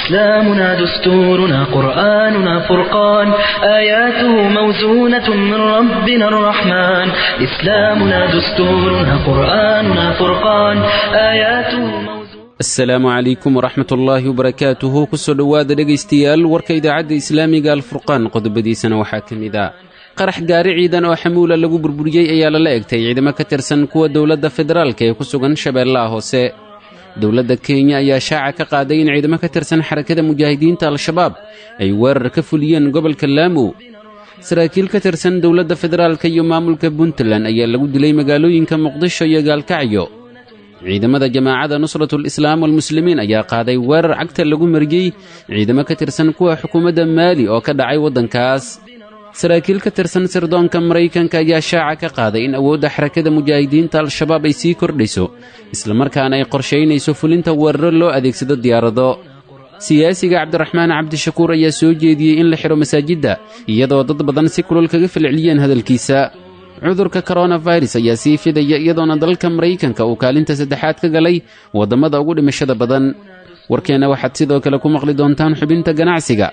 إسلامنا دستورنا قرآننا فرقان آياته موزونة من ربنا الرحمن إسلامنا دستورنا قرآننا فرقان آياته موزونة asalaamu calaykum waraxmat ullaahi wabarakaatuhu kusoo dhowaada dhegaystayaal warka idaacadda islaamiga alfurqaan qodobadiisana waxaa ka mid ah qarax gaari ciidan oo xamuula lagu burburiyey ayaa lala egtay ciidamo ka tirsan kuwa dowladda federaalka ee ku sugan shabeellaha hoose dowladda kenya ayaa shaaca ka qaaday in ciidamo ka tirsan xarakada mujaahidiinta al-shabaab ay weerar ka fuliyeen gobolka laamu saraakiil ka tirsan dowladda federaalka iyo maamulka puntland ayaa lagu dilay magaalooyinka muqdisho iyo gaalkacyo ciidamada jamaacada nusratul islaam walmuslimiin ayaa qaaday weerar cagta lagu mariyey ciidamo ka tirsan kuwa xukuumadda maali oo ka dhacay waddankaas saraakiil ka tirsan sirdoonka maraykanka ayaa shaaca ka qaaday in awoodda xarakada mujaahidiinta al-shabaab ay sii kordhayso islamarkaana ay qorshaynayso fulinta weeraro loo adeegsado diyaarado siyaasiga cabdiraxmaan cabdishakuur ayaa soo jeediyey in la xidho masaajidda iyadoo dad badan si kulol kaga falceliyeen hadalkiisa cudurka koronafirus ayaa sii fidaya iyadoona dalka maraykanka uu kaalinta saddexaad ka galay waddamada ugu dhimashada badan warkeenna waxaad sidoo kale ku maqli doontaan xubinta ganacsiga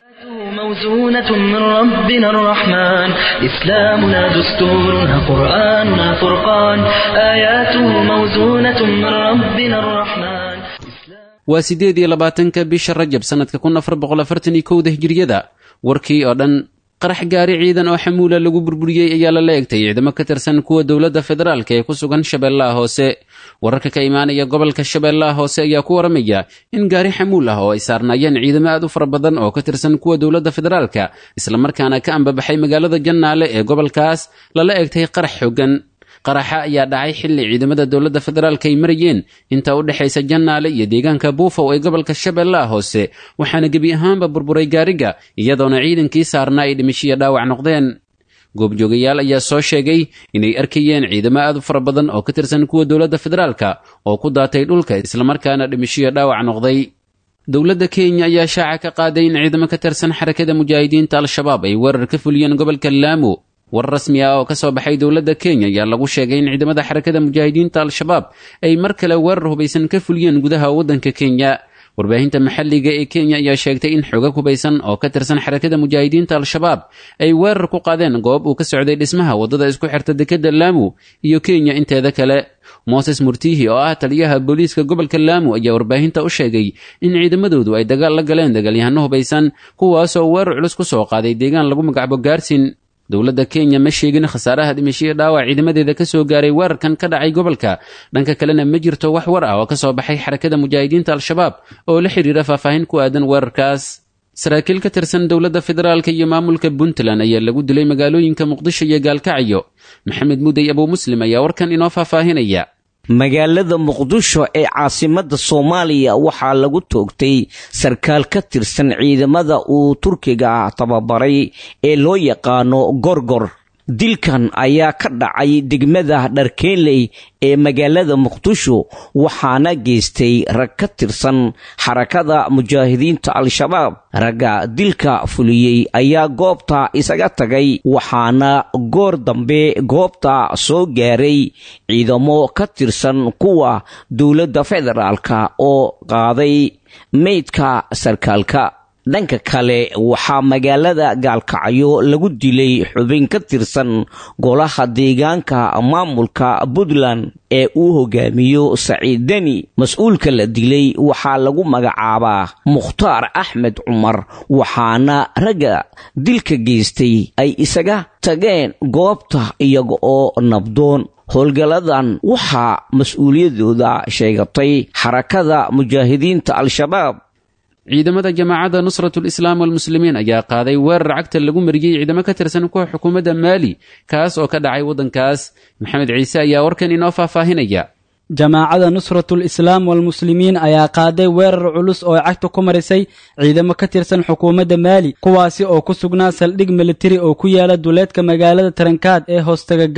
موزونة من ربنا الرحمن إسلامنا دستورنا قرآننا فرقان آياته موزونة من ربنا الرحمن waa siddeed iyo labaatanka bisha rajab sannadka kun afar boqol afartan iyo kowda hijiriyada warkii oo dhan qarax gaari ciidan oo xamuula lagu burburiyey ayaa lala egtay ciidamo ka tirsan kuwa dowladda federaalka ee ku sugan shabeellaha hoose wararka ka imaanaya gobolka shabeellaha hoose ayaa ku waramaya in gaari xamuul ah oo ay saarnaayeen ciidamo aad u fara badan oo ka tirsan kuwa dowladda federaalka islamarkaana ka ambabaxay magaalada jannaale ee gobolkaas lala egtay qarax xooggan qaraxa ayaa dhacay xilli ciidamada dowladda federaalka ay marayeen inta u dhexaysa jannaale iyo deegaanka buufow ee gobolka shabeellaha hoose waxaana gebi ahaanba burburay gaariga iyadoona ciidankii saarnaa ay dhimishiyo dhaawac noqdeen goobjoogayaal ayaa soo sheegay inay arkayeen ciidamo aad u fara badan oo ka tirsan kuwa dowladda federaalka oo ku daatay dhulka islamarkaana dhimishiyo dhaawac noqday dowladda kenya ayaa shaaca ka qaaday in ciidamo ka tirsan xarakada mujaahidiinta al-shabaab ay weerar ka fuliyeen gobolka laamu war rasmi ah oo ka soo baxay dowladda kenya ayaa lagu sheegay in ciidamada xarakada mujaahidiinta al-shabaab ay mar kale weerar hubaysan ka fuliyeen gudaha waddanka kenya warbaahinta maxalliga ee kenya ayaa sheegtay in xogag hubaysan oo ka tirsan xarakada mujaahidiinta al-shabaab ay weerar ku qaadeen goob uu ka socday dhismaha waddada isku xirta dekedda laamu iyo kenya inteeda kale mooses murtihi oo ah taliyaha booliiska gobolka laamu ayaa warbaahinta u sheegay in ciidamadoodu ay dagaal la galeen dagaalyahano hubaysan kuwaasoo weerar culus ku soo qaaday deegaan lagu magacbo gaarsin dowladda kenya ma sheegin khasaaraha dhimashiyo dhaawac ciidamadeeda ka soo gaaray weerarkan ka dhacay gobolka dhanka kalena ma jirto wax war ah oo ka soo baxay xarakada mujaahidiinta al-shabaab oo la xidhiira faahfaahin ku aadan weerarkaas saraakiil ka tirsan dowladda federaalka iyo maamulka puntland ayaa lagu dilay magaalooyinka muqdisho iyo gaalkacyo maxamed mudey abuu muslim ayaa warkan inoo faahfaahinaya magaalada muqdisho ee caasimadda soomaaliya waxaa lagu toogtay sarkaal ka tirsan ciidamada uu turkiga tababaray ee loo yaqaano gorgor dilkan ayaa ka dhacay degmada dharkeenley ee magaalada muqdisho waxaana geystay rag ka tirsan xarakada mujaahidiinta al-shabaab ragga dilka fuliyey ayaa goobta isaga tagay waxaana goor dambe goobta soo gaaray ciidamo ka tirsan kuwa dowladda federaalka oo qaaday meydka sarkaalka dhanka kale waxaa magaalada gaalkacyo lagu dilay xubin ka tirsan golaha deegaanka maamulka puntland ee uu hogaamiyo saciid deni mas-uulka la dilay waxaa lagu magacaabaa mukhtaar axmed cumar waxaana ragga dilka geystay ay isaga tageen goobta iyaga oo nabdoon howlgalladan waxaa mas-uuliyadooda sheegatay xarakada mujaahidiinta al-shabaab ciidamada jamaacadda nusratul islaam walmuslimiin ayaa qaaday weerar cagta lagu mariyey ciidamo ka tirsan kuwa xukuumadda maali kaas oo ka dhacay waddankaas maxamed ciise ayaa warkan inoo faahfaahinaya jamaacada nusratul islaam walmuslimiin ayaa qaaday weerar culus oo cagta ku marisay ciidamo ka tirsan xukuumadda maali kuwaasi oo ku sugnaa saldhig militari oo ku yaala duleedka magaalada tarankaad ee hoostaga gaaw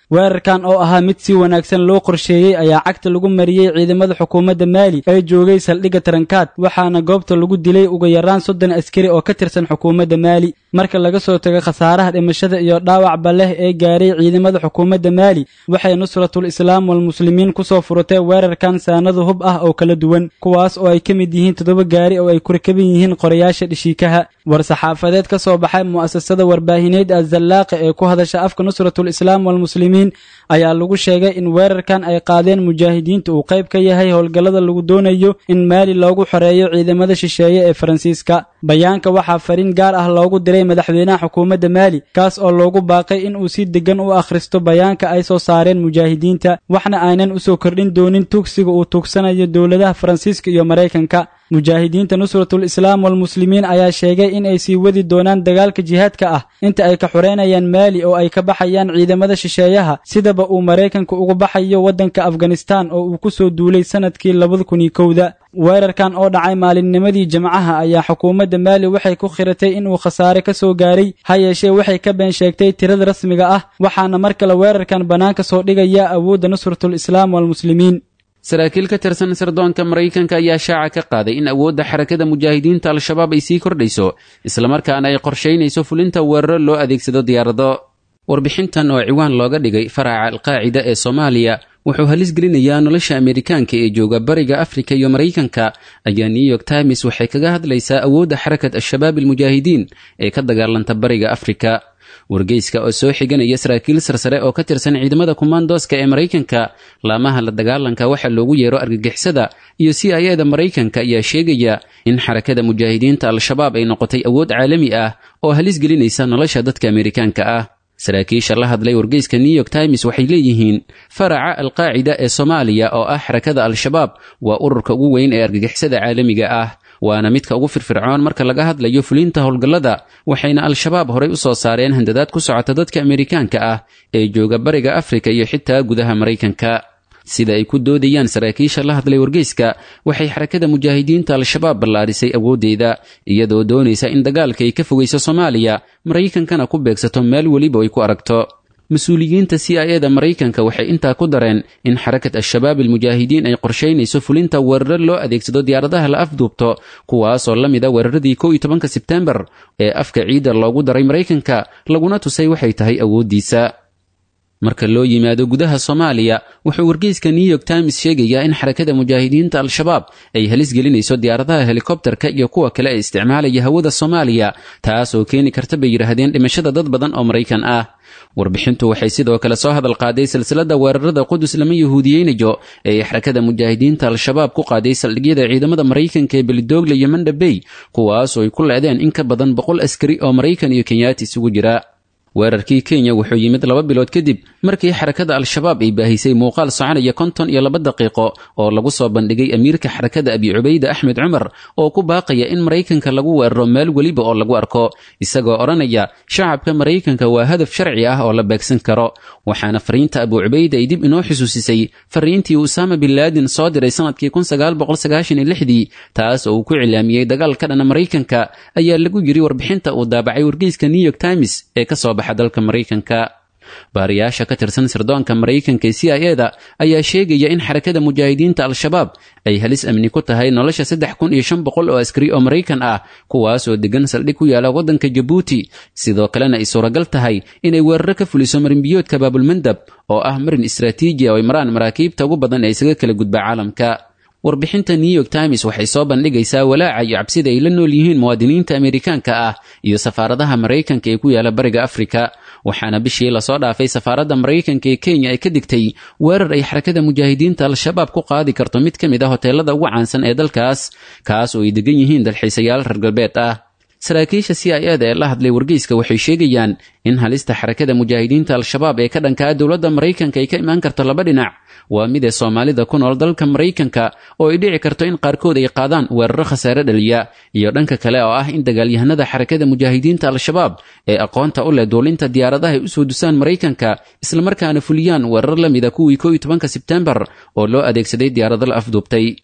weerarkan oo ahaa mid si wanaagsan loo qorsheeyey ayaa cagta lagu mariyey ciidamada xukuumadda maali ee joogay saldhigga tarankaad waxaana goobta lagu dilay ugu yaraan soddon askari oo ka tirsan xukuumadda maali marka laga soo tago khasaaraha dhimashada iyo dhaawacba leh ee gaaray ciidamada xukuumadda maali waxay nusratul islaam walmuslimiin kusoo furatay weerarkan saanado hub ah oo kala duwan kuwaas oo ay ka mid yihiin toddoba gaari oo ay ku rakaban yihiin qorayaasha dhishiikaha war-saxaafadeed ka soo baxay mu'asasada warbaahineed azallaaqa ee ku hadasha afka nusratul islaam walmuslimiin ayaa lagu sheegay in weerarkan ay qaadeen mujaahidiinta uu qayb ka yahay howlgallada lagu doonayo in maali loogu xoreeyo ciidamada shisheeye ee faransiiska bayaanka waxaa fariin gaar ah loogu diray madaxweynaha xukuumadda maali kaas oo loogu baaqay in uu si deggan u akhristo bayaanka ay soo saareen mujaahidiinta waxna aynan usoo kordhin doonin tugsiga uu tugsanayo dowladaha faransiiska iyo maraykanka mujaahidiinta nusratul islaam walmuslimiin ayaa sheegay in ay sii wadi doonaan dagaalka jihaadka ah inta ay ka xoreynayaan maali oo ay ka baxayaan ciidamada shisheeyaha sidaba uu maraykanka uga baxayo waddanka afghanistan oo uu ku soo duulay sanadkii labada kun iyo kowda weerarkan oo dhacay maalinnimadii jimcaha ayaa xukuumadda maali waxay ku khiratay inuu khasaare ka soo gaaray ha yeeshee waxay ka been sheegtay tirada rasmiga ah waxaana mar kale weerarkan bannaanka soo dhigaya awoodda nusratul islaam walmuslimiin saraakiil ka tirsan sirdoonka maraykanka ayaa shaaca ka qaaday in awoodda xarakada mujaahidiinta al-shabaab ay sii kordhayso islamarkaana ay qorshaynayso fulinta weeraro loo adeegsado diyaarado warbixintan oo ciwaan looga dhigay faraca alqaacida ee soomaaliya wuxuu halis gelinayaa nolosha ameerikaanka ee jooga bariga afrika iyo maraykanka ayaa new york times waxay kaga hadlaysaa awoodda xarakat al-shabaab almujaahidiin ee ka dagaalanta bariga afrika wargeyska oo soo xiganaya saraakiil sarsare oo ka tirsan ciidamada kumaandooska ee maraykanka laamaha la dagaalanka waxa loogu yeero argagixisada iyo c i eda maraykanka ayaa sheegaya in xarakada mujaahidiinta al-shabaab ay noqotay awood caalami ah oo halis gelinaysa nolosha dadka ameerikaanka ah saraakiisha la hadlay wargeyska new york times waxay leeyihiin faraca alqaacida ee soomaaliya oo ah xarakada al-shabaab waa ururka ugu weyn ee argagixisada caalamiga ah waana midka ugu firfircoon marka laga hadlayo fulinta howlgallada waxayna al-shabaab horay u soo saareen handadaad ku socota dadka ameerikaanka ah ee jooga bariga afrika iyo xitaa gudaha maraykanka sida ay ku doodayaan saraakiisha la hadlay wargeyska waxay xarakada mujaahidiinta al-shabaab ballaarisay awooddeeda iyadoo doonaysa in dagaalka ay ka fogayso soomaaliya maraykankana ku beegsato meel weliba ay ku aragto mas-uuliyiinta c i eda maraykanka waxay intaa ku dareen in xarakat al-shabaab almujaahidiin ay qorshaynayso fulinta weeraro loo adeegsado diyaaradaha la afduubto kuwaasoo la mid a weeraradii kow iyo tobanka sebtembar ee afka ciidda loogu daray maraykanka laguna tusay waxay tahay awooddiisa marka loo yimaado gudaha soomaaliya wuxuu wargeyska new york times sheegayaa in xarakada mujaahidiinta al-shabaab ay halis gelinayso diyaaradaha helikobterka iyo kuwa kale ee isticmaalaya hawada soomaaliya taas oo keeni karta bay yidhaahdeen dhimashada dad badan oo maraykan ah warbixintu waxay sidoo kale soo hadal qaaday silsilada weerarada qudus lama yahuudiyeynayo ee xarakada mujaahidiinta al-shabaab ku qaaday saldhigyada ciidamada maraykanka ee belidoogle iyo mandhabey kuwaasoo ay ku leedeen in ka badan boqol askari oo maraykan iyo kenyaati isugu jira weerarkii kenya wuxuu yimid laba bilood kadib markii xarakada al-shabaab ay baahisay muuqaal soconaya konton iyo laba daqiiqo oo lagu soo bandhigay amiirka xarakada abi cubayda axmed cumar oo ku baaqaya in maraykanka lagu weeraro meel weliba oo lagu arko isagoo odhanaya shacabka maraykanka waa hadaf sharci ah oo la beegsan karo waxaana fariinta abu cubayda ay dib inoo xusuusisay fariintii usaama bin laadin soo diray sanadkii dii taas oo uu ku cilaamiyey dagaal ka dhana maraykanka ayaa lagu yiri warbixinta uu daabacay wargeyska new york times ee ka soo baxa dalka maraykanka baariyaasha ka tirsan sirdoonka maraykanka ee c i eda ayaa sheegaya in xarakada mujaahidiinta al-shabaab ay halis amni ku tahay nolosha saddex kun iyo shan boqol oo askari oo maraykan ah kuwaas oo degan saldhig ku yaala waddanka jabuuti sidoo kalena ay suuragal tahay inay weeraro ka fuliso marinbiyoodka baabulmandab oo ah marin istraatiiji oo ay maraan maraakiibta ugu badan ee isaga kala gudba caalamka warbixinta new york times waxay soo bandhigaysaa walaaca iyo cabsida ay la nool yihiin muwaadiniinta ameerikaanka ah iyo safaaradaha maraykanka ee ku yaala bariga afrika waxaana bishii lasoo dhaafay safaaradda maraykanka ee kenya ay ka digtay weerar ay xarakada mujaahidiinta al-shabaab ku qaadi karto mid ka mid a hoteelada ugu caansan ee dalkaas kaas oo ay degan yihiin dalxiisayaal reer galbeed ah saraakiisha c i eda ee la hadlay wargeyska waxay sheegayaan in halista xarakada mujaahidiinta al-shabaab ee ka dhankaa dowladda maraykanka ay ka imaan karto laba dhinac waa mid ee soomaalida ku nool dalka maraykanka oo ay dhici karto in qaarkood ay qaadaan weeraro khasaare dhaliya iyo dhanka kale oo ah in dagaalyahanada xarakada mujaahidiinta al-shabaab ee aqoonta u leh duulinta diyaaradaha ay usoo dusaan maraykanka islamarkaana fuliyaan weerar la mida kuwii kow iyo tobanka sebtembar oo loo adeegsaday diyaarado la afduubtay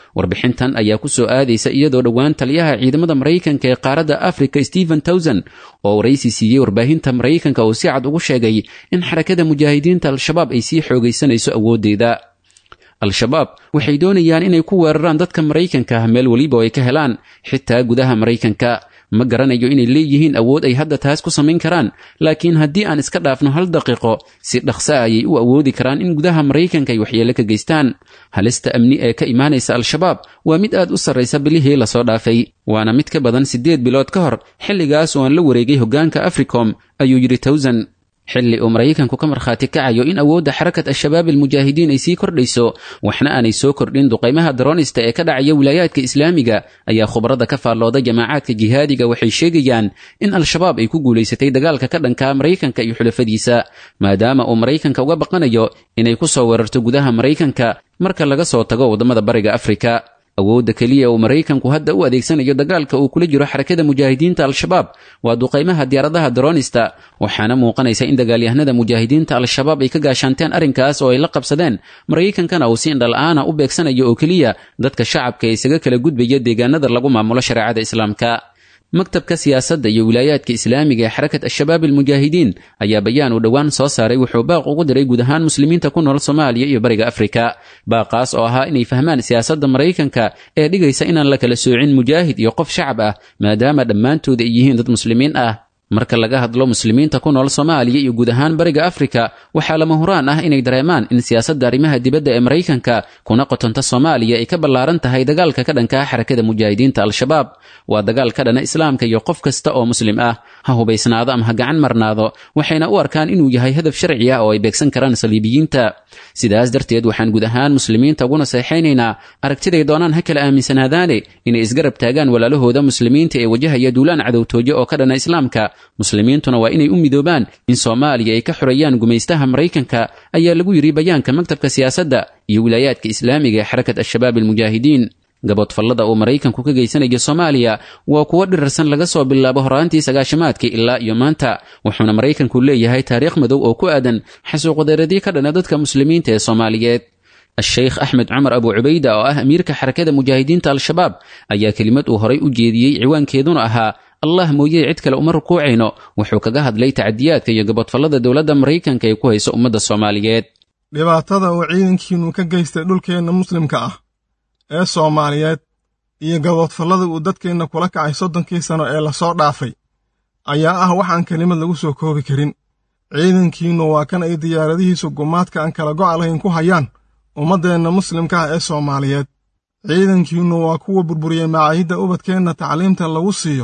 warbixintan ayaa ku soo aadaysa iyadoo dhowaan taliyaha ciidamada maraykanka ee qaaradda africa stephen towson oo waraysi siiyey warbaahinta maraykanka uu si cad ugu sheegay in xarakada mujaahidiinta al-shabaab ay sii xoogaysanayso awooddeeda al-shabaab waxay doonayaan inay ku weeraraan dadka maraykanka ah meel weliba oo ay ka helaan xitaa gudaha maraykanka ma garanayo inay leeyihiin awood ay hadda taas ku samayn karaan laakiin haddii aan iska dhaafno hal daqiiqo si dhaqso ah ayay u awoodi karaan in gudaha maraykanka ay waxyeelo ka geystaan halista amni ee ka imaanaysa al-shabaab waa mid aad u sarraysa bilihii lasoo dhaafay waana mid ka badan siddeed bilood ka hor xilligaas oo aan la wareegay hoggaanka africom ayuu yidhi towsan xilli uu maraykanku ka markhaati kacayo in awoodda xarakat al-shabaab almujaahidiin ay sii kordhayso waxna aanay soo kordhin duqaymaha daroonista ee ka dhacaya wilaayaadka islaamiga ayaa khubarada ka faallooda jamaacaadka jihaadiga waxay sheegayaan in al-shabaab ay ku guulaysatay dagaalka ka dhanka maraykanka iyo xulafadiisa maadaama uu maraykanka uga baqanayo inay ku soo weerarto gudaha maraykanka marka laga soo tago waddamada bariga afrika awoodda keliya uu maraykanku hadda u adeegsanayo dagaalka uu kula jiro xarakada mujaahidiinta al-shabaab waa duqaymaha diyaaradaha daroonista waxaana muuqanaysa in dagaalyahanada mujaahidiinta al-shabaab ay ka gaashaanteen arrinkaas oo ay la qabsadeen maraykankana uu si indhala-aana u beegsanayo oo keliya dadka shacabka ee isaga kala gudbaya deegaanada lagu maamulo shareecada islaamka maktabka siyaasadda iyo wilaayaadka islaamiga ee xarakat al-shabaab almujaahidiin ayaa bayaan uu dhowaan soo saaray wuxuu baaq ugu diray guud ahaan muslimiinta ku nool soomaaliya iyo bariga afrika baaqaas oo ahaa inay fahmaan siyaasadda maraykanka ee dhigaysa inaan la kala soocin mujaahid iyo qof shacab ah maadaama dhammaantood ay yihiin dad muslimiin ah marka laga hadlo muslimiinta ku nool soomaaliya iyo guud ahaan bariga afrika waxaa lama huraan ah inay dareemaan in siyaasadda arrimaha dibadda ee maraykanka kuna qotonta soomaaliya ay ka ballaaran tahay dagaalka ka dhanka ah xarakada mujaahidiinta al-shabaab waa dagaal ka dhana islaamka iyo qof kasta oo muslim ah ha hubaysnaado ama ha gacan marnaado waxayna u arkaan inuu yahay hadaf sharci ah oo ay beegsan karaan saliibiyiinta sidaas darteed waxaan guud ahaan muslimiinta ugu naseexaynaynaa aragtiday doonaan ha kala aaminsanaadaane inay isgarab taagaan walaalahooda muslimiinta ee wajahaya duulaan cadowtooyo oo ka dhana islaamka muslimiintuna waa inay u midoobaan in soomaaliya ay ka xoreeyaan gumaystaha maraykanka ayaa lagu yidhi bayaanka maktabka siyaasadda iyo wilaayaadka islaamiga ee xarakat al-shabaab almujaahidiin gaboodfallada uu maraykanku ka geysanayo soomaaliya waa kuwo dhirarsan laga soo bilaabo horaantii sagaashamaadkii ilaa iyo maanta wuxuuna maraykanku leeyahay taariikh madow oo ku aadan xasuuqadeeradii ka dhana dadka muslimiinta ee soomaaliyeed a-sheykh axmed cumar abu cubayda oo ah amiirka xarakada mujaahidiinta al-shabaab ayaa kelimad uu horay u jeediyey ciwaankeeduna ahaa allah mooyee cid kale uma rukuucayno wuxuu kaga hadlay tacadiyaadka iyo gaboodfallada dowladda maraykanka ee ku haysa ummadda soomaaliyeed dhibaatada uu ciidankiinnu ka geystay dhulkeenna muslimka ah ee soomaaliyeed iyo gaboodfallada uu dadkeenna kula kacay soddonkii sano ee lasoo dhaafay ayaa ah waxaan kelimad lagu soo koobi karin ciidankiinnu waa kan ay diyaaradihiisu gumaadka aan kala go'a lahayn ku hayaan ummaddeenna muslimka ah ee soomaaliyeed ciidankiinnu waa kuwa burburiyey macaahidda ubadkeenna tacliimta lagu siiyo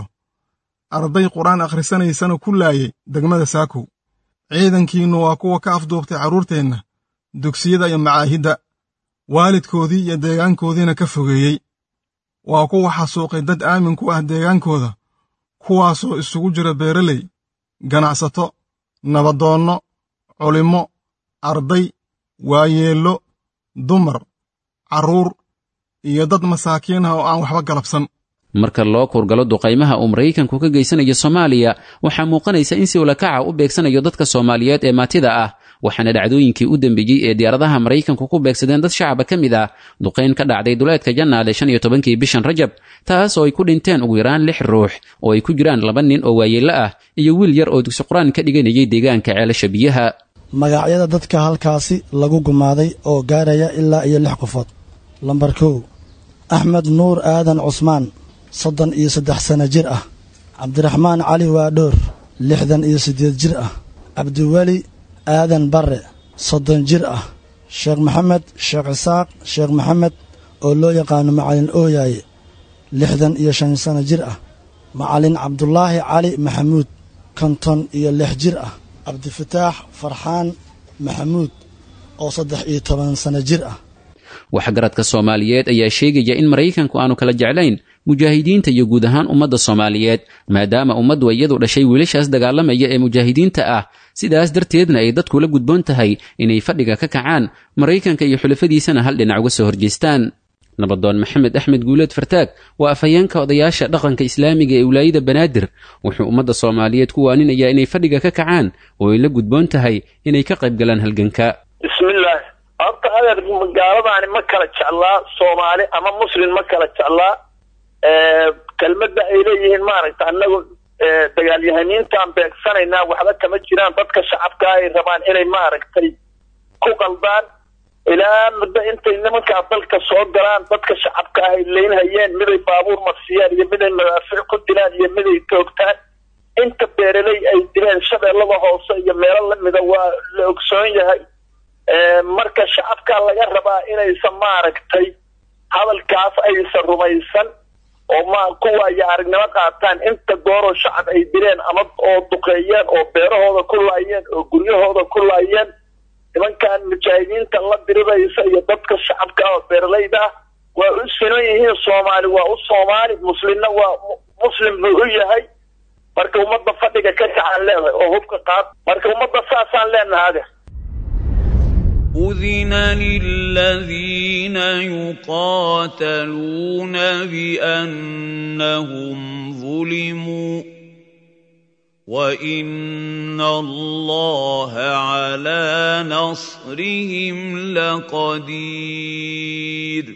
arday qur-aan akhrisanaysana ku laayay degmada saakow ciidankiinnu waa kuwa ka afduubtay carruurteenna dugsiyada iyo macaahidda waalidkoodii iyo deegaankoodiina ka fogeeyey waa kuwa xasuuqay dad aamin ku ah deegaankooda kuwaasoo isugu jira beeraley ganacsato nabadoonno culimmo arday waayeello dumar carruur iyo dad masaakiin ah oo aan waxba galabsan marka loo kurgalo duqaymaha uu maraykanku ka geysanayo soomaaliya waxaa muuqanaysa in si ulakaca u beegsanayo dadka soomaaliyeed ee maatida ah waxaana dhacdooyinkii u dambeeyey ee diyaaradaha maraykanku ku beegsadeen dad shacaba ka mid ah duqayn ka dhacday duleedka jannaale shan iyo tobankii bishan rajab taas oo ay ku dhinteen ugu yaraan lix ruux oo ay ku jiraan laba nin oo waayeello ah iyo wiil yar oo dugsi qur-aan ka dhiganayay deegaanka ceelasha biyaha magacyada dadka halkaasi lagu gumaaday oo gaaraya ilaa iyo lix qofood lambar kow axmed nuur aadan cusmaan soddon iyo saddex sano jir ah cabdiraxmaan cali waadhoor lixdan iyo siddeed jir ah cabdiweli aadan barre soddon jir ah sheekh maxamed sheekh cisaaq sheekh maxamed oo loo yaqaano macalin ooyaaye lixdan iyo shan sano jir ah macalin cabdulaahi cali maxamuud konton iyo lix jir ah cabdifataax farxaan maxamuud oo saddex iyo toban sano jir ah waxgaradka soomaaliyeed ayaa sheegaya in maraykanku aanu kala jeclayn mujaahidiinta iyo guud ahaan ummadda soomaaliyeed maadaama ummaddu iyadu dhashay wiilashaas dagaalamaya ee mujaahidiinta ah sidaas darteedna ay dadku la gudboon tahay inay fadhiga ka kacaan maraykanka iyo xulafadiisana hal dhinac uga soo horjeestaan nabadoon maxamed axmed guuleed fartaag waa afhayeenka odayaasha dhaqanka islaamiga ee wilaayada banaadir wuxuu ummadda soomaaliyeed ku waaninayaa inay fadhiga ka kacaan oo ay la gudboon tahay inay ka qayb galaan halganka bismillaah horta adeer gaaladaani ma kala jeclaa soomaali ama muslim ma kala jeclaa kelmadda ay leeyihiin maaragta annagu dagaalyahaniintaan beegsanaynaa waxba kama jiraan dadka shacabka ay rabaan inay maaragtay ku qaldaan ilaa muddo intay nimankaa dalka soo galaan dadka shacabka ah ay leynhayeen miday baabuur marsiyaan iyo miday madaafiic ku dilaan iyo miday toogtaan inta beeraley ay dileen shabeellada hoose iyo meelo lamida waa la ogsoon yahay marka shacabka laga rabaa inaysan maaragtay hadalkaas aysan rumaysan oo ma kuwa iyo aragnimo qaataan inta gooroo shacab ay dileen ama oo duqeeyeen oo beerahooda ku laayeen oo guryahooda ku laayeen nimankan mujaahidiinta la diriraysa iyo dadka shacabka oo beeralayda ah waa u sinan yihiin soomaali waa u soomaali muslimna waa muslim buu u yahay marka ummadda fadhiga ka kacaan leedahay oo hubka qaad marka ummadda saasaan leenahay ade أذن للذين يقاتلون بأنهم ظلموا وإن الله على نصرهم لقدير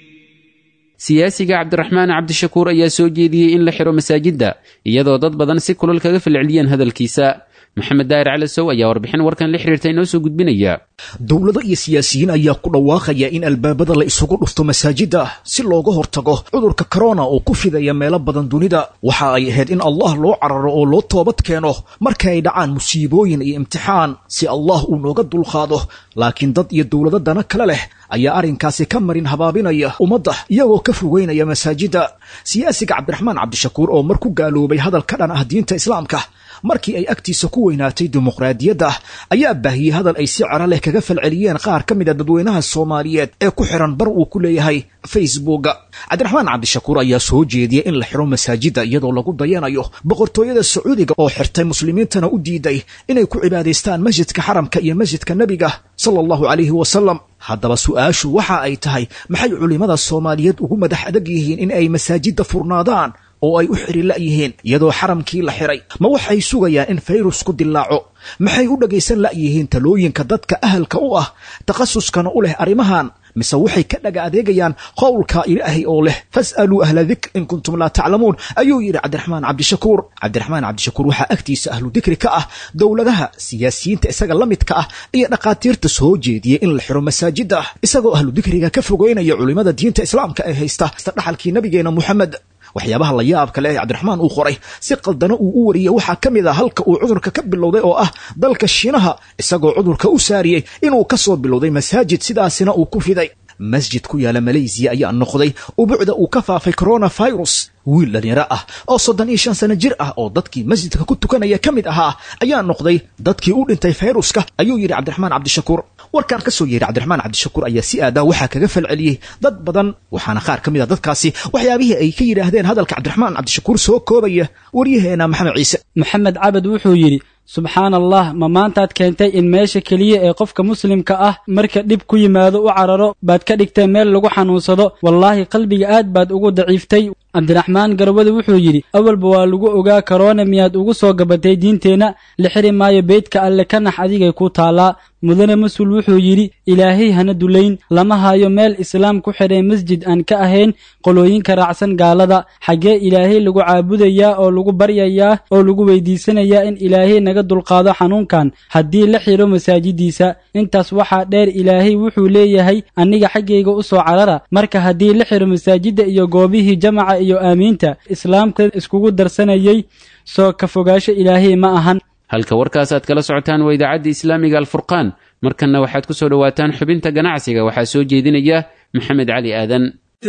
siyaasiga cabdiraxmaan cabdishakuur ayaa soo jeediyey in la xidho masaajidda iyadoo dad badan si kulal kaga falceliyeen hadalkiisa maxamed daahir calasow ayaa warbixin warkan la xiriirta inoo soo gudbinaya dowlado iyo siyaasiyiin ayaa ku dhawaaqaya in albaabada la isugu dhufto masaajidda si looga hortago cudurka korona oo ku fidaya meelo badan dunida waxa ay ahayd in allah loo cararo oo loo toobad keeno marka ay dhacaan musiibooyin iyo imtixaan si allah uu nooga dulqaado laakiin dad iyo dowlado dana kale leh ayaa arrinkaasi ka marin habaabinaya ummadda iyagoo ka fogeynaya masaajidda siyaasiga cabdiraxmaan cabdishakuur oo mar ku gaaloobay hadal ka dhan ah diinta islaamka markii ay agtiisa ku weynaatay dimuqraadiyadda ayaa baahiyey hadal ay si cero leh kaga falceliyeen qaar ka mid a dadweynaha soomaaliyeed ee ku xiran bar uu ku leeyahay facebooka cabdiraxmaan cabdishakuur ayaa soo jeediyey in la xidho masaajidda iyadoo lagu dayanayo boqortooyada sacuudiga oo xirtay muslimiintana u diiday inay ku cibaadaystaan masjidka xaramka iyo masjidka nebiga sala allahu calayhi wasalam haddaba su-aashu waxa ay tahay maxay culimmada soomaaliyeed ugu madax adag yihiin in ay masaajidda furnaadaan oo ay u xiri la'yihiin iyadoo xaramkii la xiray ma waxay sugayaan in fayrusku dilaaco maxay u dhagaysan la'yihiin talooyinka dadka ahalka u ah takhasuskana u leh arrimahan mise waxay ka dhaga adeegayaan qowlka ilaahay oo leh fas'aluu ahla dikr in kuntum laa taclamuun ayuu yidhi cabdiraxmaan cabdishakuur cabdiraxmaan cabdishakuur waxaa agtiisa ahlu dikri ka ah dowladaha siyaasiyiinta isaga la midka ah iyo dhakhaatiirta soo jeediyey in la xiro masaajidda isagoo ahlu dikriga ka fogeynaya culimmada diinta islaamka ee haysta dhaxalkii nabigeena moxamed waxyaabaha la yaabka leh ee cabdiraxmaan uu qoray si qaldana uu u wariyey waxaa ka mid ah halka uu cudurka ka bilowday oo ah dalka shiinaha isagoo cudurka u saariyey inuu ka soo bilowday masaajid sidaasina uu ku fiday masjid ku yaala malaysiya ayaa noqday ubucda uu ka faafay coronavirus wiil dhalinyaro ah oo soddon iyo shan sano jir ah oo dadkii masjidka ku tukanaya ka mid ahaa ayaa noqday dadkii u dhintay fayruska ayuu yidhi cabdiraxmaan cabdishakuur warkaan ka soo yeeray cabdiraxmaan cabdishakuur ayaa si aadaa waxaa kaga falceliyey dad badan waxaana qaar ka mid a dadkaasi waxyaabihii ay ka yidhaahdeen hadalka cabdiraxmaan cabdishakuur soo koobaya waryaheena maxamed ciise maxamed cabed wuxuu yidhi subxaan allah ma maantaad keentay in meesha keliya ee qofka muslimka ah marka dhib ku yimaado u cararo baad ka dhigtay meel lagu xanuunsado wallaahi qalbiga aad baad ugu daciiftay cabdiraxmaan garwade wuxuu yidhi awalba waa lagu ogaa karoona miyaad ugu soo gabatay diinteenna la xiri maayo beydka alle ka nax adigay ku taallaa mudane mas-uul wuxuu yidhi ilaahay hana dulayn lama hayo meel islaam ku xidhay masjid aan ka ahayn qolooyinka raacsan gaalada xaggee ilaahay lagu caabudayaa oo lagu baryayaa oo lagu weydiisanayaa in ilaahay naga dulqaado xanuunkan haddii la xidho masaajidiisa intaas waxaa dheer ilaahay wuxuu leeyahay aniga xaggayga u soo carara marka haddii la xidho masaajidda iyo goobihii jamaca iyo aamiinta islaamka iskugu darsanayay soo ka fogaasho ilaahay ma ahan halka warkaas aad kala socotaan waa idaacadda islaamiga alfurqaan markanna waxaad ku soo dhowaataan xubinta ganacsiga waxaa soo jeedinaya maxamed cali aadan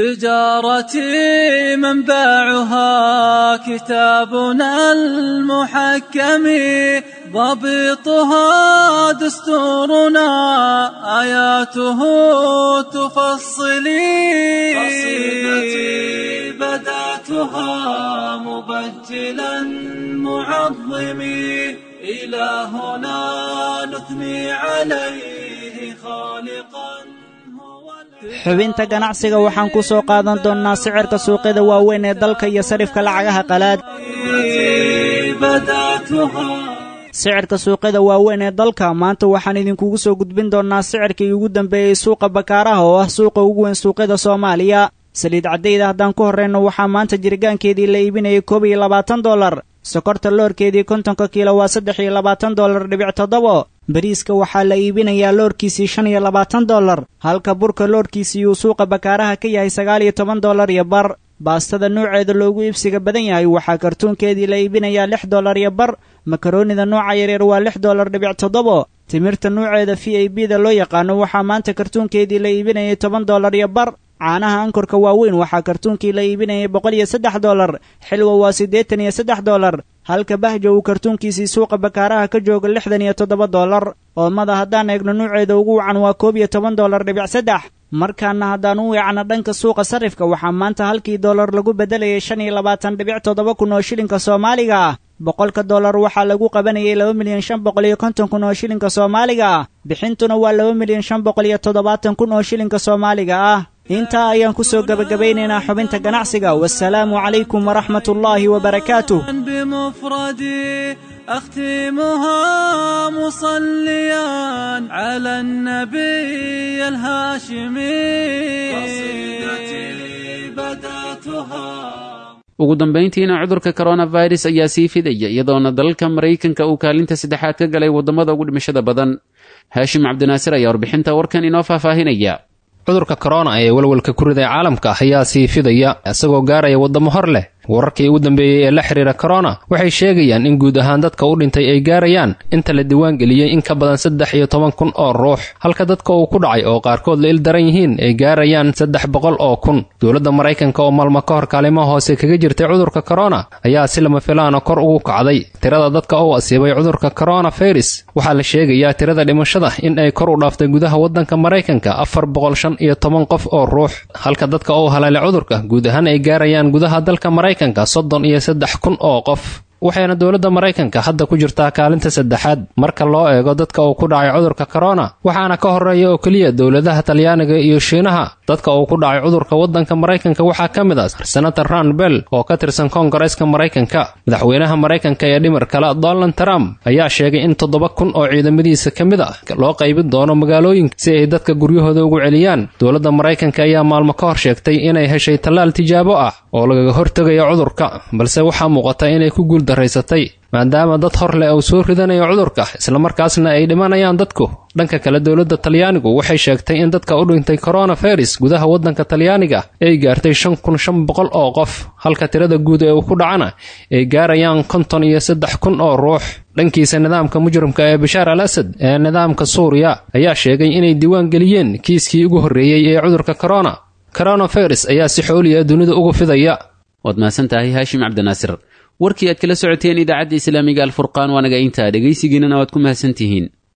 تجارتي منبعها كتابنا المحكم ضبطها دستورنا آياته تفصلي قصيدتي بدأتها مبجلا معظمي إلهنا نثني عليه خالقا xubinta ganacsiga waxaan ku soo qaadan doonnaa sicirka suuqyada waaweyn ee dalka iyo sarifka lacagaha qalaad sicirka suuqyada waaweyn ee dalka maanta waxaan idinkugu soo gudbin doonnaa sicirkii ugu dambeeyey suuqa bakaaraha oo ah suuqa ugu weyn suuqyada soomaaliya saliid caddayda haddaan ku horrayno waxaa maanta jirgaankeedii la iibinayay koob iyo labaatan dollar sokorta loorkeedii kontonka kiilo waa saddex iyo labaatan dollar dhibic toddobo bariiska waxaa la iibinayaa loorkiisii shan iyo labaatan dollar halka burka loorkiisii uu suuqa bakaaraha ka yahay sagaal iyo toban dollar iyo bar baastada nuuceeda loogu iibsiga badan yahay waxaa kartuunkeedii la iibinayaa lix dollar iyo bar makaroonida nooca yaryar waa lix dollar dhibic toddobo timirta nuuceeda v a b da loo yaqaano waxaa maanta kartuunkeedii la iibinayay toban dollar iyo bar caanaha ankorka waaweyn waxaa kartuunkii la iibinayay boqol iyo saddex dollar xilwa waa siddeetan iyo saddex dollar halka bahja uu kartuunkiisii suuqa bakaaraha ka jooga lixdan iyo toddoba dollar oomada haddaan eegno nuuceeda ugu wacan waa koob iyo toban dollar dhibic saddex markaana haddaan u weecno dhanka suuqa sarifka waxaa maanta halkii dollar lagu beddelayay shan iyo labaatan dhibic toddoba kun oo shilinka soomaaliga ah boqolka dollar waxaa lagu qabanayay laba milyan shan boqol iyo konton kun oo shilinka soomaaliga ah bixintuna waa laba milyan shan boqol iyo toddobaatan kun oo shilinka soomaaliga ah intaa ayaan ku soo gebagabaynaynaa xubinta ganacsiga wasalaamu calaykum waraxmat ullaahi wabarakaatuh بمفردي أختمها مصليا على النبي الهاشمي قصيدتي بدأتها ugu dambayntiina cudurka koronafirus ayaa sii fidaya iyadoona dalalka maraykanka uu kaalinta saddexaad ka galay waddamada ugu dhimashada badan haashim cabdinaasir ayaa warbixinta warkan inoo faahfaahinaya cudurka korona ee walwalka ku riday caalamka ayaa sii fidaya isagoo gaaraya waddamo hor leh wararkii ugu dambeeyey ee la xiriira korona waxay sheegayaan in guud ahaan dadka u dhintay ay gaarayaan inta la diiwaangeliyey in ka badan saddex iyo toban kun oo ruux halka dadka uu ku dhacay oo qaarkood la il daran yihiin ay gaarayaan saddex boqol oo kun dowladda maraykanka oo maalmo ka hor kaalimaha hoose kaga jirtay cudurka korona ayaa si lama filaana kor ugu kacday tirada dadka uu asiibay cudurka korona virus waxaa la sheegayaa tirada dhimashada in ay kor u dhaaftay gudaha waddanka maraykanka afar boqol shan iyo toban qof oo ruux halka dadka uu haleelay cudurka guud ahaan ay gaarayaan gudaha dalka maraykanka soddon iyo saddex kun oo qof waxayna dowladda maraykanka hadda ku jirtaa kaalinta saddexaad marka loo eego dadka uu ku dhacay cudurka korona waxaana ka horreeya oo keliya dowladaha talyaaniga iyo shiinaha dadka uu ku dhacay cudurka waddanka maraykanka waxaa ka mid ah senator ran bell oo ka tirsan koongareeska maraykanka madaxweynaha maraykanka ee dhimar kale donald trump ayaa sheegay in toddoba kun oo ciidamadiisa ka mid ah loo qaybin doono magaalooyinka si ay dadka guryahooda ugu celiyaan dowladda maraykanka ayaa maalmo ka hor sheegtay inay heshay tallaal tijaabo ah oo lagaga hortegayo cudurka balse waxaa muuqata inay ku guul daraysatay maadaama dad hor leh uu soo ridanayo cudurka islamarkaasna ay dhimanayaan dadku dhanka kale dowladda talyaanigu waxay sheegtay in dadka u dhintay coronavirus gudaha waddanka talyaaniga ay gaartay shan kun shan boqol oo qof halka tirada guud ee uu ku dhacana ay gaarayaan konton iyo saddex kun oo ruux dhankiisa nidaamka mujrimka ee bashaar al asad ee nidaamka suuriya ayaa sheegay inay diiwaan geliyeen kiiskii ugu horreeyey ee cudurka corona coronavirus ayaa si xooliya dunida ugu fidaya waad mahadsan tahay haashim cabdinaasir warkii aad kala socoteen idaacadda islaamiga alfurqaan waa naga intaa dhegaysigiinana waad ku mahadsan tihiin